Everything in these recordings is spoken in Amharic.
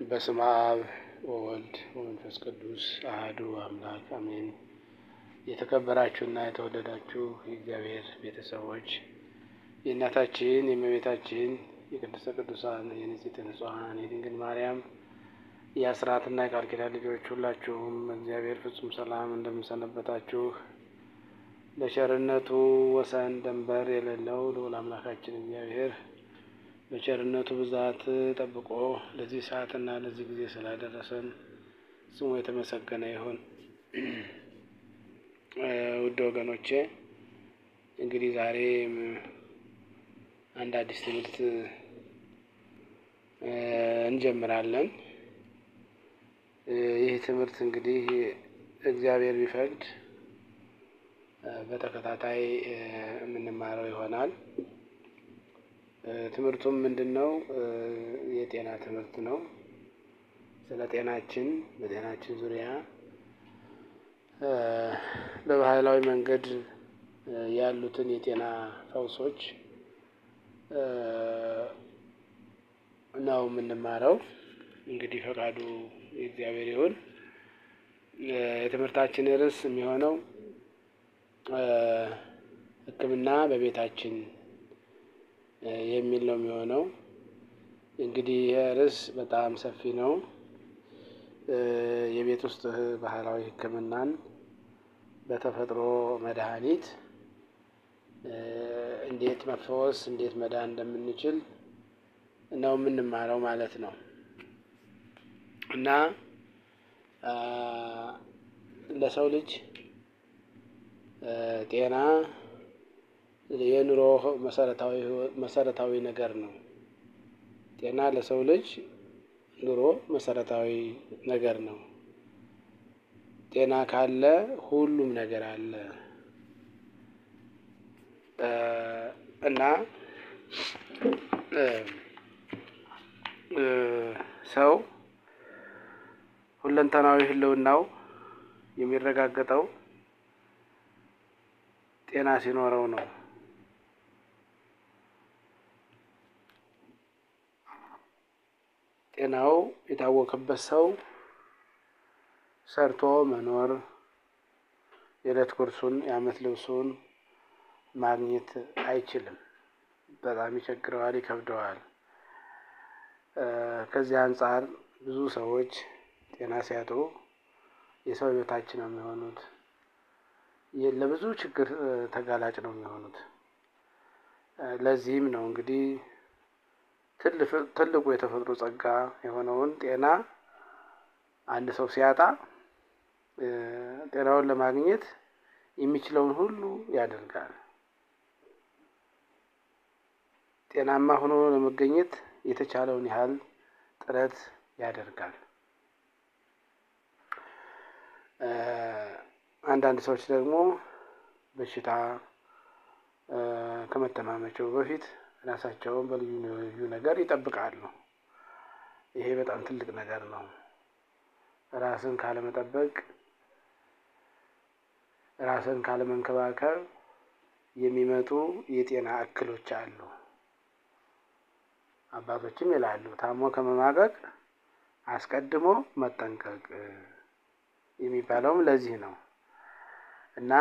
በስመ አብ ወወልድ ወመንፈስ ቅዱስ አህዱ አምላክ አሜን። የተከበራችሁና የተወደዳችሁ የእግዚአብሔር ቤተሰቦች የእናታችን የእመቤታችን የቅድስተ ቅዱሳን የንጽሕተ ንጹሐን የድንግል ማርያም የአስራትና የቃል ኪዳን ልጆች ሁላችሁም እግዚአብሔር ፍጹም ሰላም እንደምንሰነበታችሁ በቸርነቱ ወሰን ደንበር የሌለው ልዑል አምላካችን እግዚአብሔር በቸርነቱ ብዛት ጠብቆ ለዚህ ሰዓትና ለዚህ ጊዜ ስላደረሰን ስሙ የተመሰገነ ይሁን። ውድ ወገኖቼ እንግዲህ ዛሬ አንድ አዲስ ትምህርት እንጀምራለን። ይህ ትምህርት እንግዲህ እግዚአብሔር ቢፈቅድ በተከታታይ የምንማረው ይሆናል። ትምህርቱም ምንድን ነው? የጤና ትምህርት ነው። ስለ ጤናችን በጤናችን ዙሪያ በባህላዊ መንገድ ያሉትን የጤና ፈውሶች ነው የምንማረው። እንግዲህ ፈቃዱ የእግዚአብሔር ይሁን። የትምህርታችን ርዕስ የሚሆነው ሕክምና በቤታችን የሚል ነው የሚሆነው። እንግዲህ ይህ ርዕስ በጣም ሰፊ ነው። የቤት ውስጥ ባህላዊ ሕክምናን በተፈጥሮ መድኃኒት እንዴት መፈወስ እንዴት መዳን እንደምንችል ነው የምንማረው ማለት ነው እና ለሰው ልጅ ጤና የኑሮ መሰረታዊ መሰረታዊ ነገር ነው። ጤና ለሰው ልጅ ኑሮ መሰረታዊ ነገር ነው። ጤና ካለ ሁሉም ነገር አለ እና ሰው ሁለንተናዊ ህልውናው የሚረጋገጠው ጤና ሲኖረው ነው። ጤናው የታወከበት ሰው ሰርቶ መኖር የዕለት ጉርሱን የዓመት ልብሱን ማግኘት አይችልም። በጣም ይቸግረዋል፣ ይከብደዋል። ከዚህ አንጻር ብዙ ሰዎች ጤና ሲያጡ የሰው ህይወታችን ነው የሚሆኑት። ለብዙ ችግር ተጋላጭ ነው የሚሆኑት። ለዚህም ነው እንግዲህ ትልቁ የተፈጥሮ ጸጋ የሆነውን ጤና አንድ ሰው ሲያጣ ጤናውን ለማግኘት የሚችለውን ሁሉ ያደርጋል። ጤናማ ሆኖ ለመገኘት የተቻለውን ያህል ጥረት ያደርጋል። አንዳንድ ሰዎች ደግሞ በሽታ ከመተማመቸው በፊት ራሳቸውን በልዩ ልዩ ነገር ይጠብቃሉ። ይሄ በጣም ትልቅ ነገር ነው። ራስን ካለመጠበቅ፣ ራስን ካለመንከባከብ የሚመጡ የጤና እክሎች አሉ። አባቶችም ይላሉ ታሞ ከመማቀቅ አስቀድሞ መጠንቀቅ የሚባለውም ለዚህ ነው እና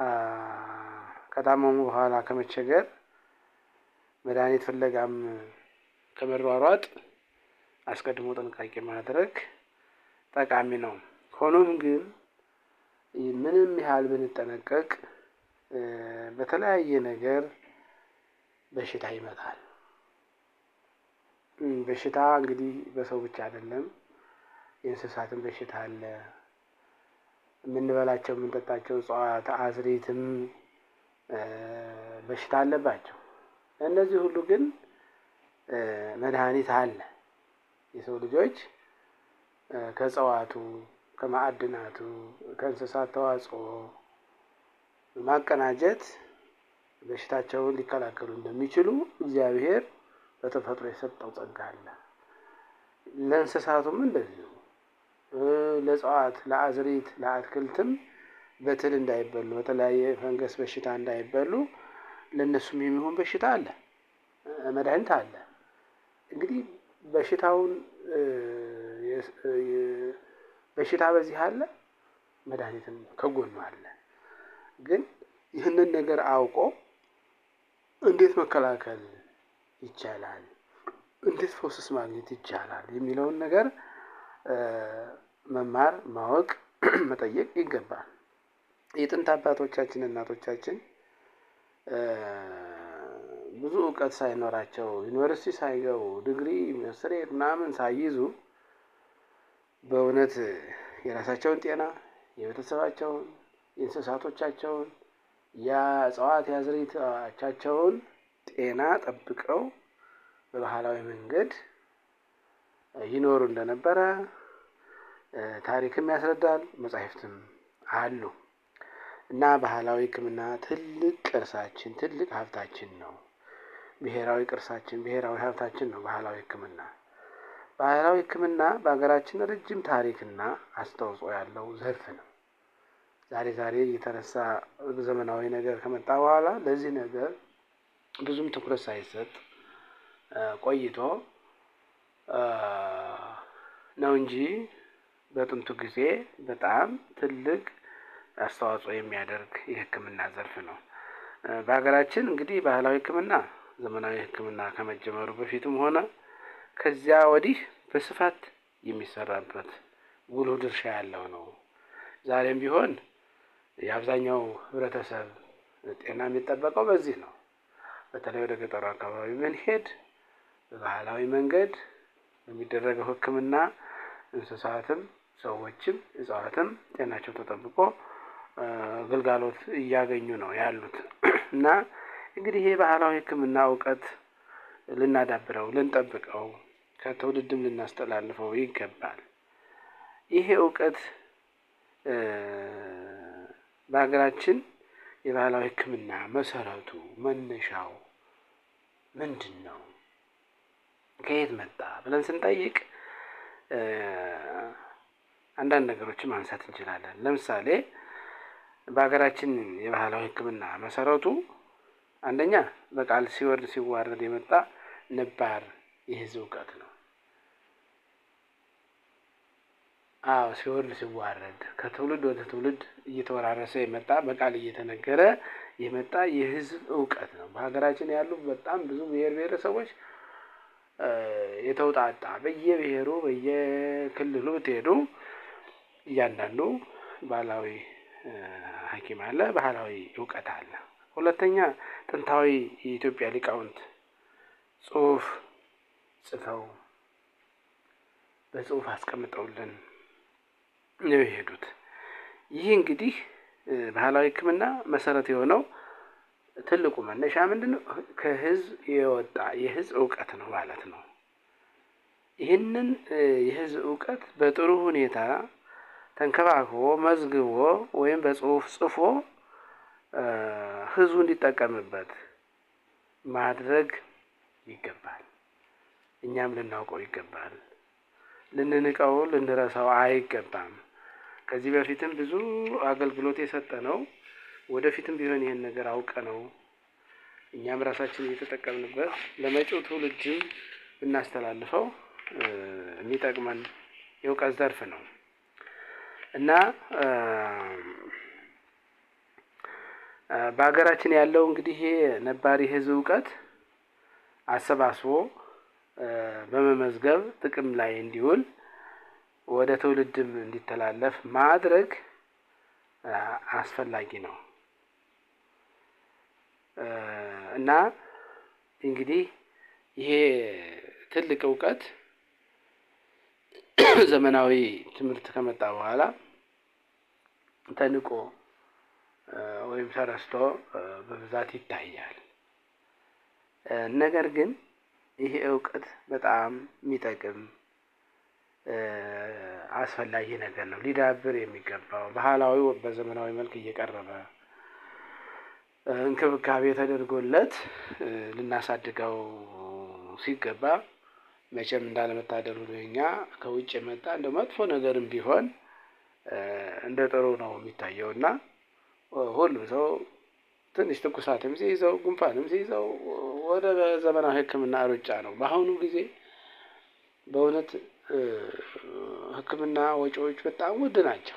ከታመሙ በኋላ ከመቸገር መድኃኒት ፍለጋም ከመሯሯጥ አስቀድሞ ጥንቃቄ ማድረግ ጠቃሚ ነው። ሆኖም ግን ምንም ያህል ብንጠነቀቅ በተለያየ ነገር በሽታ ይመጣል። በሽታ እንግዲህ በሰው ብቻ አይደለም፣ የእንስሳትን በሽታ አለ። የምንበላቸው የምንጠጣቸው እጽዋት አዝሪትም በሽታ አለባቸው። እነዚህ ሁሉ ግን መድኃኒት አለ። የሰው ልጆች ከእጽዋቱ፣ ከማዕድናቱ፣ ከእንስሳት ተዋጽኦ ማቀናጀት በሽታቸውን ሊከላከሉ እንደሚችሉ እግዚአብሔር በተፈጥሮ የሰጠው ጸጋ አለ። ለእንስሳቱም እንደዚሁ ለእጽዋት፣ ለአዝሪት፣ ለአትክልትም በትል እንዳይበሉ በተለያየ ፈንገስ በሽታ እንዳይበሉ ለእነሱም የሚሆን በሽታ አለ፣ መድኃኒት አለ። እንግዲህ በሽታውን በሽታ በዚህ አለ፣ መድኃኒትም ከጎኑ አለ። ግን ይህንን ነገር አውቆ እንዴት መከላከል ይቻላል፣ እንዴት ፎስስ ማግኘት ይቻላል የሚለውን ነገር መማር፣ ማወቅ፣ መጠየቅ ይገባል። የጥንት አባቶቻችን እናቶቻችን ብዙ እውቀት ሳይኖራቸው ዩኒቨርሲቲ ሳይገቡ ዲግሪ መስሬት ምናምን ሳይይዙ በእውነት የራሳቸውን ጤና የቤተሰባቸውን የእንስሳቶቻቸውን የእጽዋት የአዝርዕቶቻቸውን ጤና ጠብቀው በባህላዊ መንገድ ይኖሩ እንደነበረ ታሪክም ያስረዳል፣ መጻሕፍትም አሉ። እና ባህላዊ ሕክምና ትልቅ ቅርሳችን ትልቅ ሀብታችን ነው። ብሔራዊ ቅርሳችን ብሔራዊ ሀብታችን ነው ባህላዊ ሕክምና። ባህላዊ ሕክምና በሀገራችን ረጅም ታሪክና አስተዋጽኦ ያለው ዘርፍ ነው። ዛሬ ዛሬ እየተነሳ ዘመናዊ ነገር ከመጣ በኋላ ለዚህ ነገር ብዙም ትኩረት ሳይሰጥ ቆይቶ ነው እንጂ በጥንቱ ጊዜ በጣም ትልቅ አስተዋጽኦ የሚያደርግ የሕክምና ዘርፍ ነው። በሀገራችን እንግዲህ ባህላዊ ሕክምና ዘመናዊ ሕክምና ከመጀመሩ በፊትም ሆነ ከዚያ ወዲህ በስፋት የሚሰራበት ጉልህ ድርሻ ያለው ነው። ዛሬም ቢሆን የአብዛኛው ህብረተሰብ ጤና የሚጠበቀው በዚህ ነው። በተለይ ወደ ገጠሩ አካባቢ ብንሄድ በባህላዊ መንገድ በሚደረገው ሕክምና እንስሳትም ሰዎችም እጽዋትም ጤናቸው ተጠብቆ ግልጋሎት እያገኙ ነው ያሉት እና እንግዲህ ይሄ ባህላዊ ሕክምና እውቀት ልናዳብረው፣ ልንጠብቀው፣ ከትውልድም ልናስተላልፈው ይገባል። ይሄ እውቀት በሀገራችን የባህላዊ ሕክምና መሰረቱ መነሻው ምንድን ነው? ከየት መጣ ብለን ስንጠይቅ አንዳንድ ነገሮችን ማንሳት እንችላለን። ለምሳሌ በሀገራችን የባህላዊ ሕክምና መሰረቱ አንደኛ በቃል ሲወርድ ሲዋረድ የመጣ ነባር የህዝብ እውቀት ነው። አዎ ሲወርድ ሲዋረድ ከትውልድ ወደ ትውልድ እየተወራረሰ የመጣ በቃል እየተነገረ የመጣ የህዝብ እውቀት ነው። በሀገራችን ያሉ በጣም ብዙ ብሔር ብሔረሰቦች የተውጣጣ በየብሔሩ በየክልሉ ብትሄዱ እያንዳንዱ ባህላዊ ሐኪም አለ፣ ባህላዊ እውቀት አለ። ሁለተኛ ጥንታዊ የኢትዮጵያ ሊቃውንት ጽሑፍ ጽፈው በጽሑፍ አስቀምጠውልን ነው የሄዱት። ይህ እንግዲህ ባህላዊ ሕክምና መሰረት የሆነው ትልቁ መነሻ ምንድን ነው? ከህዝብ የወጣ የህዝብ እውቀት ነው ማለት ነው። ይህንን የህዝብ እውቀት በጥሩ ሁኔታ ተንከባክቦ መዝግቦ ወይም በጽሁፍ ጽፎ ህዝቡ እንዲጠቀምበት ማድረግ ይገባል። እኛም ልናውቀው ይገባል። ልንንቀው ልንረሳው አይገባም። ከዚህ በፊትም ብዙ አገልግሎት የሰጠ ነው። ወደፊትም ቢሆን ይህን ነገር አውቀ ነው እኛም ራሳችን እየተጠቀምንበት ለመጪው ትውልድም ብናስተላልፈው የሚጠቅመን የእውቀት ዘርፍ ነው እና በሀገራችን ያለው እንግዲህ ይሄ ነባሪ ህዝብ እውቀት አሰባስቦ በመመዝገብ ጥቅም ላይ እንዲውል ወደ ትውልድም እንዲተላለፍ ማድረግ አስፈላጊ ነው እና እንግዲህ ይሄ ትልቅ እውቀት ዘመናዊ ትምህርት ከመጣ በኋላ ተንቆ ወይም ተረስቶ በብዛት ይታያል። ነገር ግን ይሄ እውቀት በጣም የሚጠቅም አስፈላጊ ነገር ነው። ሊዳብር የሚገባው ባህላዊ በዘመናዊ መልክ እየቀረበ እንክብካቤ ተደርጎለት ልናሳድገው ሲገባ መቼም እንዳለመታደሉ እኛ ከውጭ የመጣ እንደ መጥፎ ነገርም ቢሆን እንደ ጥሩ ነው የሚታየው እና ሁሉም ሰው ትንሽ ትኩሳትም ሲይዘው ጉንፋንም ሲይዘው ወደ ዘመናዊ ሕክምና ሩጫ ነው። በአሁኑ ጊዜ በእውነት ሕክምና ወጪዎች በጣም ውድ ናቸው።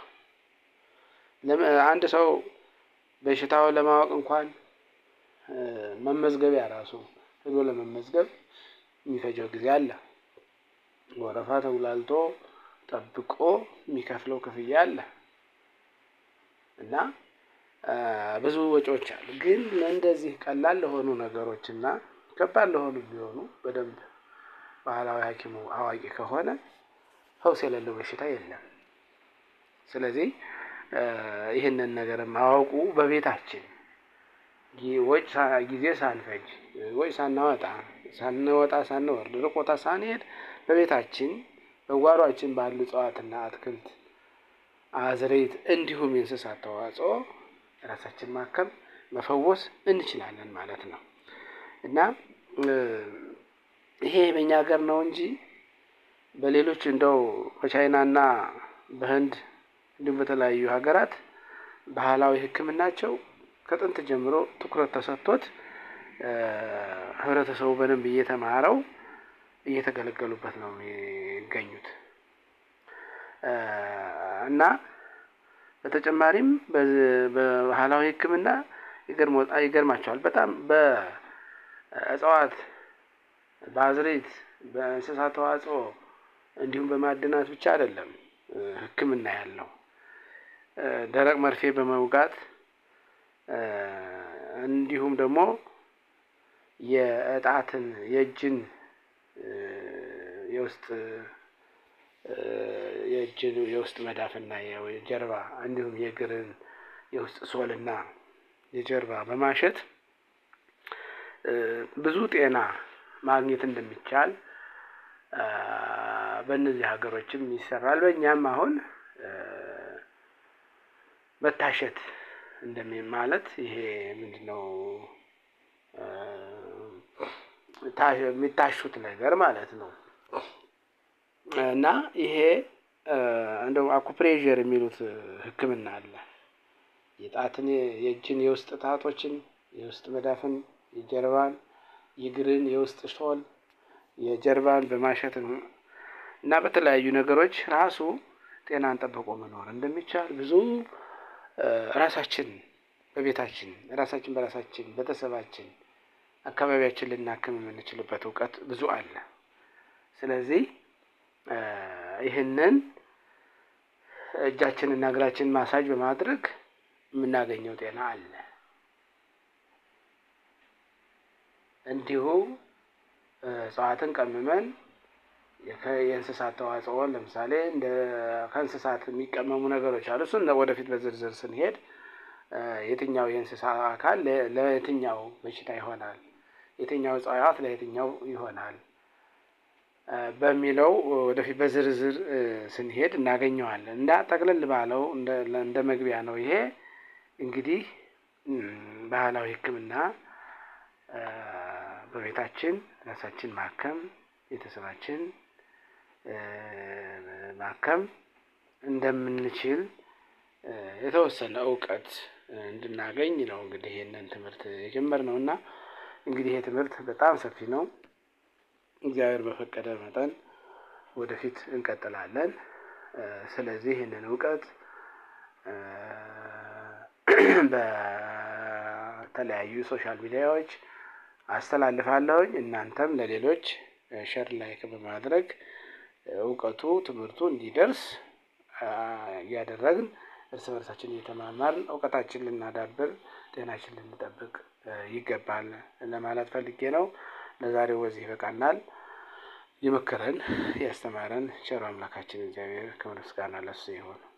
አንድ ሰው በሽታው ለማወቅ እንኳን መመዝገቢያ ራሱ ሄዶ ለመመዝገብ የሚፈጀው ጊዜ አለ። ወረፋ ተጉላልቶ ጠብቆ የሚከፍለው ክፍያ አለ እና ብዙ ወጪዎች አሉ። ግን እንደዚህ ቀላል ለሆኑ ነገሮች እና ከባድ ለሆኑ ቢሆኑ በደንብ ባህላዊ ሐኪሙ አዋቂ ከሆነ ፈውስ የሌለው በሽታ የለም። ስለዚህ ይህንን ነገር ማወቁ በቤታችን ወጭ ጊዜ ሳንፈጅ ወጭ ሳናወጣ ሳንወጣ ሳንወርድ ሩቅ ቦታ ሳንሄድ በቤታችን በጓሯችን ባሉ እጽዋትና አትክልት፣ አዝርዕት እንዲሁም የእንስሳት ተዋጽኦ ራሳችን ማከም መፈወስ እንችላለን ማለት ነው እና ይሄ በእኛ ሀገር ነው እንጂ በሌሎች እንደው በቻይናና በህንድ እንዲሁም በተለያዩ ሀገራት ባህላዊ ሕክምናቸው ከጥንት ጀምሮ ትኩረት ተሰጥቶት ህብረተሰቡ በደንብ እየተማረው እየተገለገሉበት ነው የሚገኙት እና በተጨማሪም በባህላዊ ሕክምና ይገርማቸዋል በጣም በእጽዋት በአዝርዕት በእንስሳት ተዋጽኦ እንዲሁም በማዕድናት ብቻ አይደለም ሕክምና ያለው ደረቅ መርፌ በመውጋት እንዲሁም ደግሞ የእጣትን የእጅን የውስጥ የእጅን የውስጥ መዳፍና የጀርባ እንዲሁም የእግርን የውስጥ ሶልና የጀርባ በማሸት ብዙ ጤና ማግኘት እንደሚቻል በእነዚህ ሀገሮችም ይሰራል። በእኛም አሁን መታሸት እንደሚ ማለት ይሄ ምንድን ነው የሚታሹት ነገር ማለት ነው እና ይሄ እንደው አኩፕሬዠር የሚሉት ሕክምና አለ። የጣትን የእጅን የውስጥ ጣቶችን የውስጥ መዳፍን የጀርባን የእግርን የውስጥ ሶል የጀርባን በማሸት እና በተለያዩ ነገሮች ራሱ ጤናን ጠብቆ መኖር እንደሚቻል ብዙ ራሳችን በቤታችን ራሳችን በራሳችን ቤተሰባችን አካባቢያችን ልናክም የምንችልበት እውቀት ብዙ አለ። ስለዚህ ይህንን እጃችንና እግራችን ማሳጅ በማድረግ የምናገኘው ጤና አለ። እንዲሁ እጽዋትን ቀምመን የእንስሳት ተዋጽኦ ለምሳሌ እንደ ከእንስሳት የሚቀመሙ ነገሮች አሉ። እሱን ወደፊት በዝርዝር ስንሄድ የትኛው የእንስሳ አካል ለየትኛው በሽታ ይሆናል፣ የትኛው እጽዋት ለየትኛው ይሆናል በሚለው ወደፊት በዝርዝር ስንሄድ እናገኘዋለን። እንደ ጠቅልል ባለው እንደ መግቢያ ነው። ይሄ እንግዲህ ባህላዊ ሕክምና በቤታችን ራሳችን ማከም ቤተሰባችን ማከም እንደምንችል የተወሰነ እውቀት እንድናገኝ ነው እንግዲህ ይህንን ትምህርት የጀመርነው እና እንግዲህ ይሄ ትምህርት በጣም ሰፊ ነው። እግዚአብሔር በፈቀደ መጠን ወደፊት እንቀጥላለን። ስለዚህ ይህንን እውቀት በተለያዩ ሶሻል ሚዲያዎች አስተላልፋለሁኝ። እናንተም ለሌሎች ሸር ላይክ በማድረግ እውቀቱ ትምህርቱ እንዲደርስ እያደረግን እርስ በርሳችን እየተማማርን እውቀታችን ልናዳብር ጤናችን ልንጠብቅ ይገባል ለማለት ፈልጌ ነው። ለዛሬው በዚህ ይበቃናል። የመከረን ያስተማረን ቸሩ አምላካችን እግዚአብሔር ክብር ምስጋና ለእሱ ይሁን።